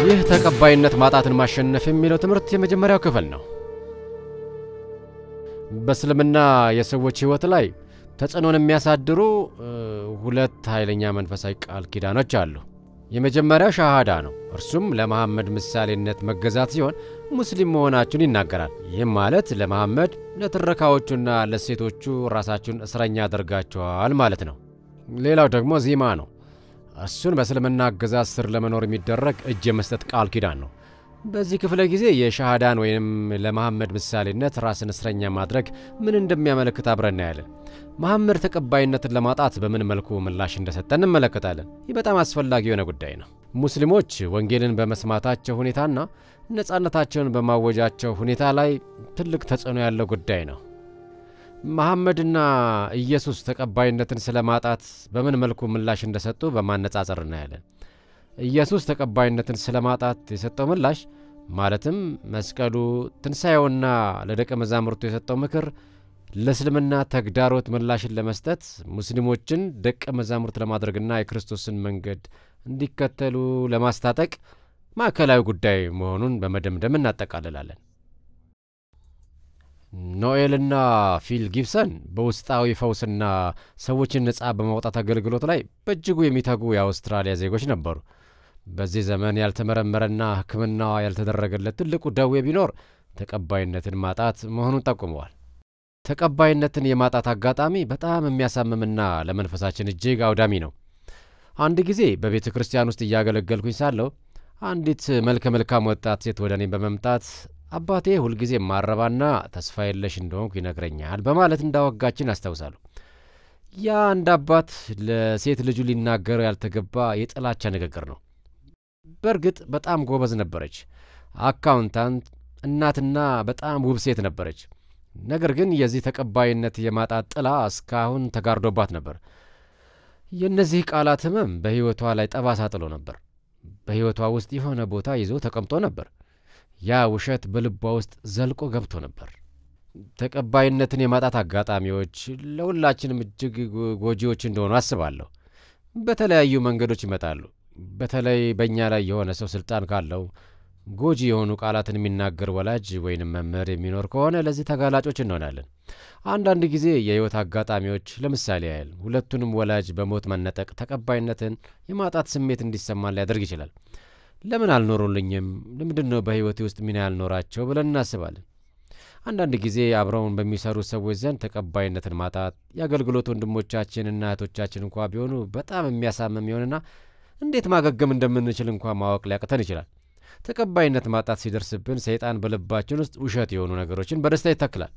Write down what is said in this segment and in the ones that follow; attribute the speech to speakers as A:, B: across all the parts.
A: ይህ ተቀባይነት ማጣትን ማሸነፍ የሚለው ትምህርት የመጀመሪያው ክፍል ነው። በእስልምና የሰዎች ሕይወት ላይ ተጽዕኖን የሚያሳድሩ ሁለት ኃይለኛ መንፈሳዊ ቃል ኪዳኖች አሉ። የመጀመሪያው ሻሃዳ ነው። እርሱም ለመሐመድ ምሳሌነት መገዛት ሲሆን ሙስሊም መሆናችሁን ይናገራል። ይህም ማለት ለመሐመድ ለትረካዎቹና ለሴቶቹ ራሳችሁን እስረኛ አድርጋችኋል ማለት ነው። ሌላው ደግሞ ዚማ ነው። እሱን በእስልምና አገዛዝ ስር ለመኖር የሚደረግ እጅ የመስጠት ቃል ኪዳን ነው። በዚህ ክፍለ ጊዜ የሻሃዳን ወይም ለመሐመድ ምሳሌነት ራስን እስረኛ ማድረግ ምን እንደሚያመለክት አብረን እናያለን። መሐመድ ተቀባይነትን ለማጣት በምን መልኩ ምላሽ እንደሰጠ እንመለከታለን። ይህ በጣም አስፈላጊ የሆነ ጉዳይ ነው። ሙስሊሞች ወንጌልን በመስማታቸው ሁኔታና ነፃነታቸውን በማወጃቸው ሁኔታ ላይ ትልቅ ተጽዕኖ ያለው ጉዳይ ነው። መሐመድና ኢየሱስ ተቀባይነትን ስለ ማጣት በምን መልኩ ምላሽ እንደሰጡ በማነጻጸር እናያለን። ኢየሱስ ተቀባይነትን ስለ ማጣት የሰጠው ምላሽ ማለትም መስቀሉ፣ ትንሣኤውና ለደቀ መዛሙርቱ የሰጠው ምክር ለእስልምና ተግዳሮት ምላሽን ለመስጠት ሙስሊሞችን ደቀ መዛሙርት ለማድረግና የክርስቶስን መንገድ እንዲከተሉ ለማስታጠቅ ማዕከላዊ ጉዳይ መሆኑን በመደምደም እናጠቃልላለን። ኖኤልና ፊል ጊብሰን በውስጣዊ ፈውስና ሰዎችን ነፃ በማውጣት አገልግሎት ላይ በእጅጉ የሚተጉ የአውስትራሊያ ዜጎች ነበሩ። በዚህ ዘመን ያልተመረመረና ሕክምናዋ ያልተደረገለት ትልቁ ደዌ ቢኖር ተቀባይነትን ማጣት መሆኑን ጠቁመዋል። ተቀባይነትን የማጣት አጋጣሚ በጣም የሚያሳምምና ለመንፈሳችን እጅግ አውዳሚ ነው። አንድ ጊዜ በቤተ ክርስቲያን ውስጥ እያገለገልኩኝ ሳለሁ አንዲት መልከ መልካም ወጣት ሴት ወደ እኔ በመምጣት አባቴ ሁልጊዜ ማረባና ተስፋ የለሽ እንደሆንኩ ይነግረኛል በማለት እንዳወጋችን አስታውሳለሁ። ያ አንድ አባት ለሴት ልጁ ሊናገረው ያልተገባ የጥላቻ ንግግር ነው። በእርግጥ በጣም ጎበዝ ነበረች፣ አካውንታንት፣ እናትና በጣም ውብ ሴት ነበረች። ነገር ግን የዚህ ተቀባይነት የማጣት ጥላ እስካሁን ተጋርዶባት ነበር። የእነዚህ ቃላት ሕመም በሕይወቷ ላይ ጠባሳ ጥሎ ነበር። በሕይወቷ ውስጥ የሆነ ቦታ ይዞ ተቀምጦ ነበር። ያ ውሸት በልቧ ውስጥ ዘልቆ ገብቶ ነበር። ተቀባይነትን የማጣት አጋጣሚዎች ለሁላችንም እጅግ ጎጂዎች እንደሆኑ አስባለሁ። በተለያዩ መንገዶች ይመጣሉ። በተለይ በእኛ ላይ የሆነ ሰው ስልጣን ካለው ጎጂ የሆኑ ቃላትን የሚናገር ወላጅ ወይንም መምህር የሚኖር ከሆነ ለዚህ ተጋላጮች እንሆናለን። አንዳንድ ጊዜ የሕይወት አጋጣሚዎች ለምሳሌ ያህል ሁለቱንም ወላጅ በሞት መነጠቅ ተቀባይነትን የማጣት ስሜት እንዲሰማን ሊያደርግ ይችላል። ለምን አልኖሩልኝም? ለምንድን ነው በሕይወቴ ውስጥ ሚና ያልኖራቸው ብለን እናስባለን። አንዳንድ ጊዜ አብረውን በሚሰሩ ሰዎች ዘንድ ተቀባይነትን ማጣት የአገልግሎት ወንድሞቻችንና እህቶቻችን እንኳ ቢሆኑ በጣም የሚያሳምም ይሆንና እንዴት ማገገም እንደምንችል እንኳ ማወቅ ሊያቅተን ይችላል። ተቀባይነት ማጣት ሲደርስብን ሰይጣን በልባችን ውስጥ ውሸት የሆኑ ነገሮችን በደስታ ይተክላል።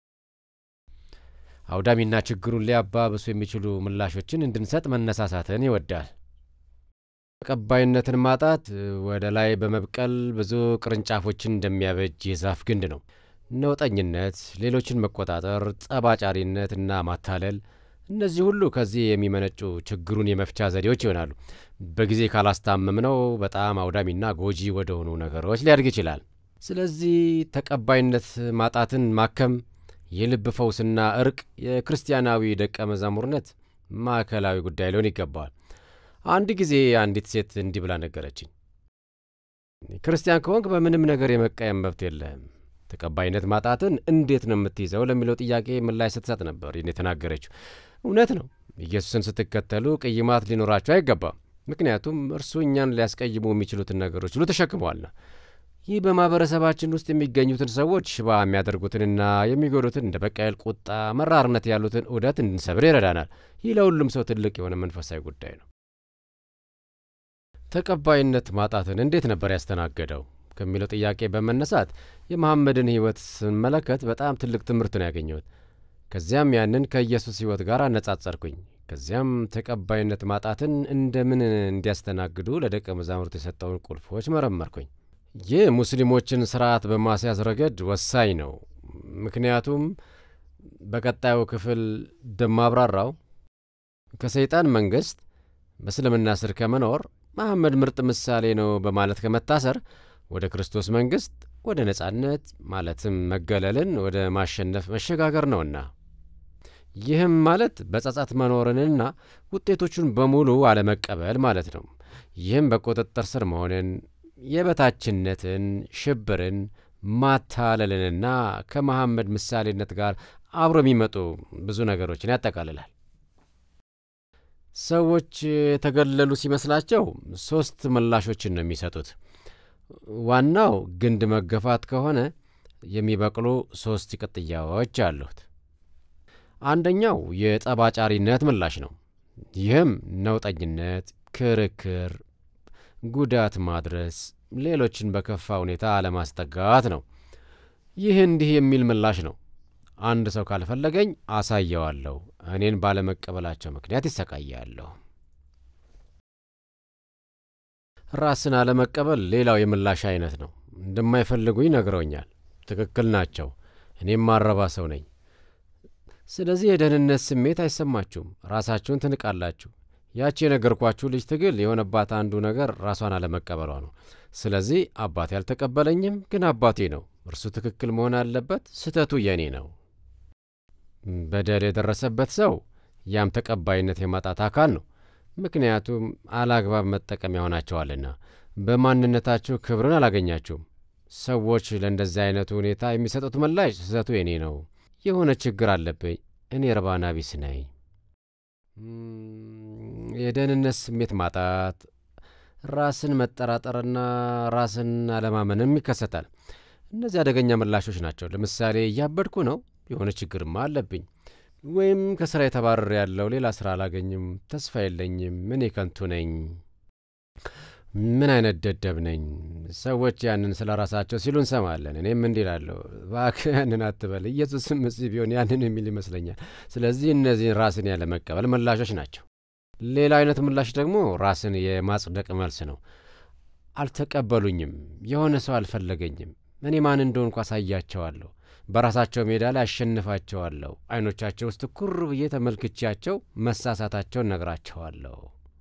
A: አውዳሚና ችግሩን ሊያባብሱ የሚችሉ ምላሾችን እንድንሰጥ መነሳሳትን ይወዳል። ተቀባይነትን ማጣት ወደ ላይ በመብቀል ብዙ ቅርንጫፎችን እንደሚያበጅ የዛፍ ግንድ ነው። ነውጠኝነት፣ ሌሎችን መቆጣጠር፣ ጸባጫሪነት እና ማታለል፣ እነዚህ ሁሉ ከዚህ የሚመነጩ ችግሩን የመፍቻ ዘዴዎች ይሆናሉ። በጊዜ ካላስታመምነው በጣም አውዳሚና ጎጂ ወደሆኑ ነገሮች ሊያድግ ይችላል። ስለዚህ ተቀባይነት ማጣትን ማከም፣ የልብ ፈውስና እርቅ የክርስቲያናዊ ደቀ መዛሙርነት ማዕከላዊ ጉዳይ ሊሆን ይገባዋል። አንድ ጊዜ አንዲት ሴት እንዲህ ብላ ነገረችኝ። ክርስቲያን ከሆንክ በምንም ነገር የመቃየም መብት የለህም። ተቀባይነት ማጣትን እንዴት ነው የምትይዘው ለሚለው ጥያቄ ምላሽ ስትሰጥ ነበር ይህን የተናገረችው። እውነት ነው። ኢየሱስን ስትከተሉ ቅይማት ሊኖራችሁ አይገባም። ምክንያቱም እርሱ እኛን ሊያስቀይሙ የሚችሉትን ነገሮች ሁሉ ተሸክመዋልና። ይህ በማኅበረሰባችን ውስጥ የሚገኙትን ሰዎች ሽባ የሚያደርጉትንና የሚጎዱትን እንደ በቀል፣ ቁጣ፣ መራርነት ያሉትን ዑደት እንድንሰብር ይረዳናል። ይህ ለሁሉም ሰው ትልቅ የሆነ መንፈሳዊ ጉዳይ ነው። ተቀባይነት ማጣትን እንዴት ነበር ያስተናገደው ከሚለው ጥያቄ በመነሳት የመሐመድን ሕይወት ስንመለከት በጣም ትልቅ ትምህርት ነው ያገኘሁት። ከዚያም ያንን ከኢየሱስ ሕይወት ጋር አነጻጸርኩኝ። ከዚያም ተቀባይነት ማጣትን እንደምን እንዲያስተናግዱ ለደቀ መዛሙርት የሰጠውን ቁልፎች መረመርኩኝ። ይህ ሙስሊሞችን ስርዓት በማስያዝ ረገድ ወሳኝ ነው። ምክንያቱም በቀጣዩ ክፍል እንደማብራራው ከሰይጣን መንግሥት በእስልምና ስር ከመኖር መሐመድ ምርጥ ምሳሌ ነው በማለት ከመታሰር ወደ ክርስቶስ መንግሥት ወደ ነጻነት ማለትም መገለልን ወደ ማሸነፍ መሸጋገር ነውና ይህም ማለት በጸጸት መኖርንና ውጤቶቹን በሙሉ አለመቀበል ማለት ነው። ይህም በቁጥጥር ስር መሆንን፣ የበታችነትን፣ ሽብርን፣ ማታለልንና ከመሐመድ ምሳሌነት ጋር አብሮ የሚመጡ ብዙ ነገሮችን ያጠቃልላል። ሰዎች የተገለሉ ሲመስላቸው ሦስት ምላሾችን ነው የሚሰጡት። ዋናው ግንድ መገፋት ከሆነ የሚበቅሉ ሦስት ቅጥያዎች አሉት። አንደኛው የጠባጫሪነት ምላሽ ነው። ይህም ነውጠኝነት፣ ክርክር፣ ጉዳት ማድረስ፣ ሌሎችን በከፋ ሁኔታ አለማስጠጋት ነው። ይህ እንዲህ የሚል ምላሽ ነው። አንድ ሰው ካልፈለገኝ አሳየዋለሁ፣ እኔን ባለመቀበላቸው ምክንያት ይሰቃያለሁ። ራስን አለመቀበል ሌላው የምላሽ አይነት ነው። እንደማይፈልጉኝ ነግረውኛል። ትክክል ናቸው። እኔም ማረባ ሰው ነኝ። ስለዚህ የደህንነት ስሜት አይሰማችሁም፣ ራሳችሁን ትንቃላችሁ። ያቺ የነገርኳችሁ ልጅ ትግል የሆነባት አንዱ ነገር ራሷን አለመቀበሏ ነው። ስለዚህ አባቴ አልተቀበለኝም፣ ግን አባቴ ነው። እርሱ ትክክል መሆን አለበት፣ ስህተቱ የኔ ነው። በደል የደረሰበት ሰው ያም ተቀባይነት የማጣት አካል ነው። ምክንያቱም አላግባብ መጠቀሚያ ሆናቸዋልና። በማንነታችሁ ክብርን አላገኛችሁም። ሰዎች ለእንደዚህ አይነቱ ሁኔታ የሚሰጡት ምላሽ ስህተቱ የኔ ነው፣ የሆነ ችግር አለብኝ፣ እኔ እርባና ቢስ ነኝ። የደህንነት ስሜት ማጣት፣ ራስን መጠራጠርና ራስን አለማመንም ይከሰታል። እነዚህ አደገኛ ምላሾች ናቸው። ለምሳሌ እያበድኩ ነው፣ የሆነ ችግርማ አለብኝ፣ ወይም ከስራ የተባረር ያለው ሌላ ስራ አላገኝም፣ ተስፋ የለኝም፣ እኔ ከንቱ ነኝ፣ ምን አይነት ደደብ ነኝ። ሰዎች ያንን ስለ ራሳቸው ሲሉ እንሰማለን። እኔም እንዲህ እላለሁ፣ እባክህ ያንን አትበል፣ ኢየሱስም እዚህ ቢሆን ያንን የሚል ይመስለኛል። ስለዚህ እነዚህን ራስን ያለ መቀበል ምላሾች ናቸው። ሌላ አይነት ምላሽ ደግሞ ራስን የማጽደቅ መልስ ነው። አልተቀበሉኝም፣ የሆነ ሰው አልፈለገኝም፣ እኔ ማን እንደሆንኩ አሳያቸዋለሁ፣ በራሳቸው ሜዳ ላይ አሸንፋቸዋለሁ፣ አይኖቻቸው ውስጥ ኩር ብዬ ተመልክቻቸው መሳሳታቸውን ነግራቸዋለሁ።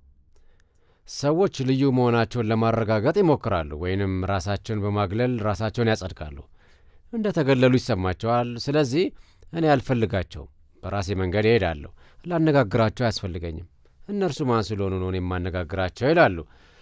A: ሰዎች ልዩ መሆናቸውን ለማረጋገጥ ይሞክራሉ፣ ወይንም ራሳቸውን በማግለል ራሳቸውን ያጸድቃሉ። እንደ ተገለሉ ይሰማቸዋል። ስለዚህ እኔ አልፈልጋቸውም፣ በራሴ መንገድ እሄዳለሁ፣ ላነጋግራቸው አያስፈልገኝም፣ እነርሱ ማን ስለሆኑ ነው የማነጋግራቸው ይላሉ።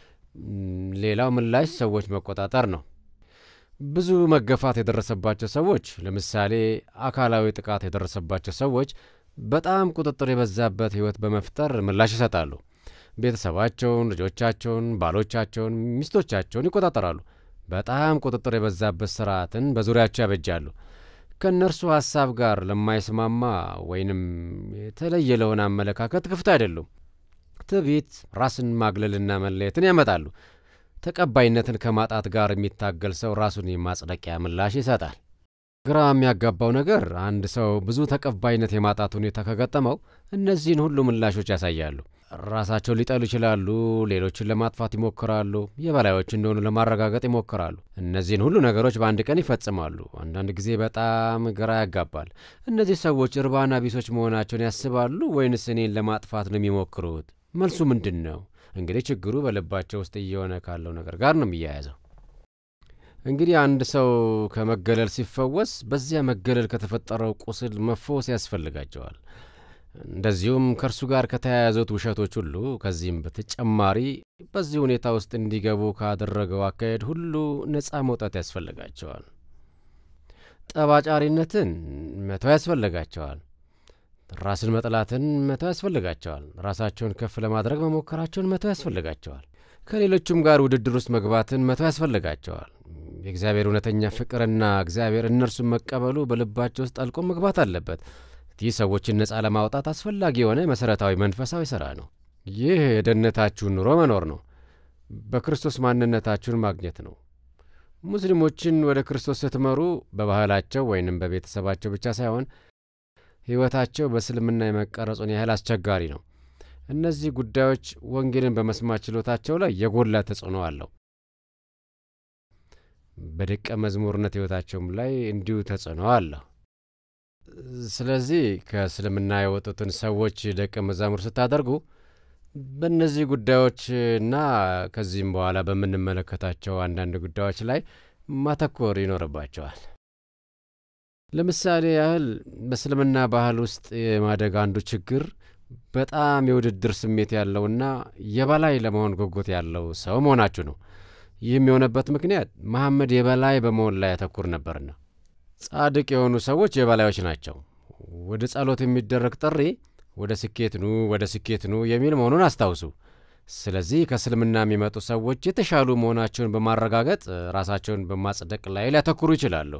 A: ሌላው ምላሽ ሰዎች መቆጣጠር ነው። ብዙ መገፋት የደረሰባቸው ሰዎች፣ ለምሳሌ አካላዊ ጥቃት የደረሰባቸው ሰዎች በጣም ቁጥጥር የበዛበት ሕይወት በመፍጠር ምላሽ ይሰጣሉ። ቤተሰባቸውን፣ ልጆቻቸውን፣ ባሎቻቸውን፣ ሚስቶቻቸውን ይቆጣጠራሉ። በጣም ቁጥጥር የበዛበት ስርዓትን በዙሪያቸው ያበጃሉ። ከእነርሱ ሐሳብ ጋር ለማይስማማ ወይንም የተለየ ለሆነ አመለካከት ክፍት አይደሉም። ትዕቢት፣ ራስን ማግለልና መለየትን ያመጣሉ። ተቀባይነትን ከማጣት ጋር የሚታገል ሰው ራሱን የማጽደቂያ ምላሽ ይሰጣል። ግራ የሚያጋባው ነገር አንድ ሰው ብዙ ተቀባይነት የማጣት ሁኔታ ከገጠመው እነዚህን ሁሉ ምላሾች ያሳያሉ። ራሳቸውን ሊጠሉ ይችላሉ። ሌሎችን ለማጥፋት ይሞክራሉ። የበላዮች እንደሆኑ ለማረጋገጥ ይሞክራሉ። እነዚህን ሁሉ ነገሮች በአንድ ቀን ይፈጽማሉ። አንዳንድ ጊዜ በጣም ግራ ያጋባል። እነዚህ ሰዎች እርባና ቢሶች መሆናቸውን ያስባሉ ወይንስ እኔን ለማጥፋት ነው የሚሞክሩት? መልሱ ምንድን ነው? እንግዲህ ችግሩ በልባቸው ውስጥ እየሆነ ካለው ነገር ጋር ነው የሚያያዘው። እንግዲህ አንድ ሰው ከመገለል ሲፈወስ በዚያ መገለል ከተፈጠረው ቁስል መፈወስ ያስፈልጋቸዋል። እንደዚሁም ከእርሱ ጋር ከተያያዙት ውሸቶች ሁሉ ከዚህም በተጨማሪ በዚህ ሁኔታ ውስጥ እንዲገቡ ካደረገው አካሄድ ሁሉ ነፃ መውጣት ያስፈልጋቸዋል። ጠባጫሪነትን መተው ያስፈልጋቸዋል። ራስን መጥላትን መተው ያስፈልጋቸዋል። ራሳቸውን ከፍ ለማድረግ መሞከራቸውን መተው ያስፈልጋቸዋል። ከሌሎቹም ጋር ውድድር ውስጥ መግባትን መተው ያስፈልጋቸዋል። የእግዚአብሔር እውነተኛ ፍቅርና እግዚአብሔር እነርሱን መቀበሉ በልባቸው ውስጥ ጠልቆ መግባት አለበት። ይህ ሰዎችን ነፃ ለማውጣት አስፈላጊ የሆነ መሠረታዊ መንፈሳዊ ሥራ ነው። ይህ የደህንነታችሁን ኑሮ መኖር ነው። በክርስቶስ ማንነታችሁን ማግኘት ነው። ሙስሊሞችን ወደ ክርስቶስ ስትመሩ በባህላቸው ወይንም በቤተሰባቸው ብቻ ሳይሆን ሕይወታቸው በእስልምና የመቀረጹን ያህል አስቸጋሪ ነው። እነዚህ ጉዳዮች ወንጌልን በመስማት ችሎታቸው ላይ የጎላ ተጽዕኖ አለው። በደቀ መዝሙርነት ሕይወታቸውም ላይ እንዲሁ ተጽዕኖ አለው። ስለዚህ ከእስልምና የወጡትን ሰዎች ደቀ መዛሙር ስታደርጉ በእነዚህ ጉዳዮችና ከዚህም በኋላ በምንመለከታቸው አንዳንድ ጉዳዮች ላይ ማተኮር ይኖርባቸዋል። ለምሳሌ ያህል በእስልምና ባህል ውስጥ የማደግ አንዱ ችግር በጣም የውድድር ስሜት ያለውና የበላይ ለመሆን ጉጉት ያለው ሰው መሆናችሁ ነው። ይህም የሆነበት ምክንያት መሐመድ የበላይ በመሆን ላይ ያተኩር ነበርና። ጻድቅ የሆኑ ሰዎች የበላዮች ናቸው። ወደ ጸሎት የሚደረግ ጥሪ ወደ ስኬት ኑ፣ ወደ ስኬት ኑ የሚል መሆኑን አስታውሱ። ስለዚህ ከእስልምና የሚመጡ ሰዎች የተሻሉ መሆናቸውን በማረጋገጥ ራሳቸውን በማጽደቅ ላይ ሊያተኩሩ ይችላሉ።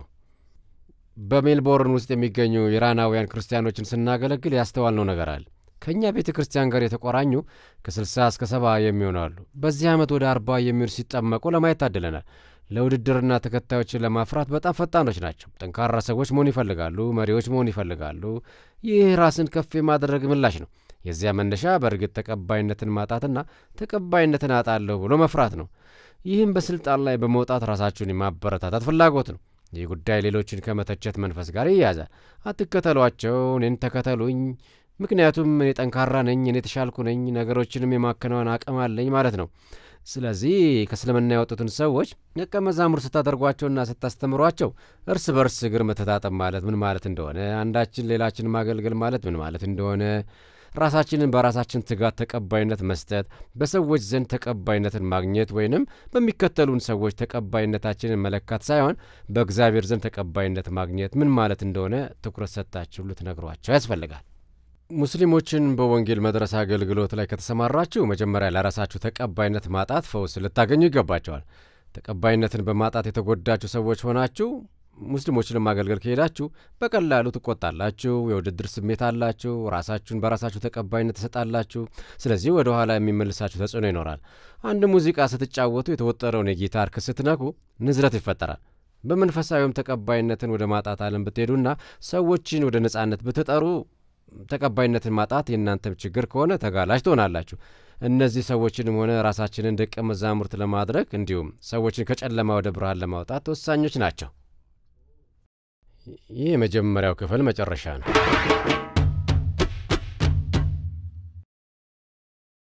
A: በሜልቦርን ውስጥ የሚገኙ ኢራናውያን ክርስቲያኖችን ስናገለግል ያስተዋልነው ነገር አለ። ከእኛ ቤተ ክርስቲያን ጋር የተቆራኙ ከ60 እስከ 70 የሚሆኑ አሉ። በዚህ ዓመት ወደ 40 የሚሆኑ ሲጠመቁ ለማየት ታድለናል። ለውድድርና ተከታዮችን ለማፍራት በጣም ፈጣኖች ናቸው። ጠንካራ ሰዎች መሆን ይፈልጋሉ። መሪዎች መሆን ይፈልጋሉ። ይህ ራስን ከፍ የማድረግ ምላሽ ነው። የዚያ መነሻ በእርግጥ ተቀባይነትን ማጣትና ተቀባይነትን አጣለሁ ብሎ መፍራት ነው። ይህም በስልጣን ላይ በመውጣት ራሳችሁን የማበረታታት ፍላጎት ነው። ይህ ጉዳይ ሌሎችን ከመተቸት መንፈስ ጋር ይያዛል። አትከተሏቸው፣ እኔን ተከተሉኝ፣ ምክንያቱም እኔ ጠንካራ ነኝ፣ እኔ የተሻልኩ ነኝ፣ ነገሮችንም የማከናወን አቅም አለኝ ማለት ነው። ስለዚህ ከእስልምና የወጡትን ሰዎች ደቀ መዛሙር ስታደርጓቸውና ስታስተምሯቸው እርስ በርስ እግር መተጣጠብ ማለት ምን ማለት እንደሆነ፣ አንዳችን ሌላችን ማገልገል ማለት ምን ማለት እንደሆነ ራሳችንን በራሳችን ትጋት ተቀባይነት መስጠት፣ በሰዎች ዘንድ ተቀባይነትን ማግኘት ወይንም በሚከተሉን ሰዎች ተቀባይነታችንን መለካት ሳይሆን በእግዚአብሔር ዘንድ ተቀባይነት ማግኘት ምን ማለት እንደሆነ ትኩረት ሰጥታችሁ ልትነግሯቸው ያስፈልጋል። ሙስሊሞችን በወንጌል መድረስ አገልግሎት ላይ ከተሰማራችሁ መጀመሪያ ለራሳችሁ ተቀባይነት ማጣት ፈውስ ልታገኙ ይገባቸዋል። ተቀባይነትን በማጣት የተጎዳችሁ ሰዎች ሆናችሁ ሙስሊሞችን ማገልገል ከሄዳችሁ በቀላሉ ትቆጣላችሁ፣ የውድድር ስሜት አላችሁ፣ ራሳችሁን በራሳችሁ ተቀባይነት ትሰጣላችሁ። ስለዚህ ወደ ኋላ የሚመልሳችሁ ተጽዕኖ ይኖራል። አንድ ሙዚቃ ስትጫወቱ የተወጠረውን የጊታር ክስ ስትነኩ ንዝረት ይፈጠራል። በመንፈሳዊም ተቀባይነትን ወደ ማጣት ዓለም ብትሄዱና ሰዎችን ወደ ነጻነት ብትጠሩ ተቀባይነትን ማጣት የእናንተም ችግር ከሆነ ተጋላጭ ትሆናላችሁ። እነዚህ ሰዎችንም ሆነ ራሳችንን ደቀ መዛሙርት ለማድረግ እንዲሁም ሰዎችን ከጨለማ ወደ ብርሃን ለማውጣት ወሳኞች ናቸው። ይህ የመጀመሪያው ክፍል መጨረሻ ነው።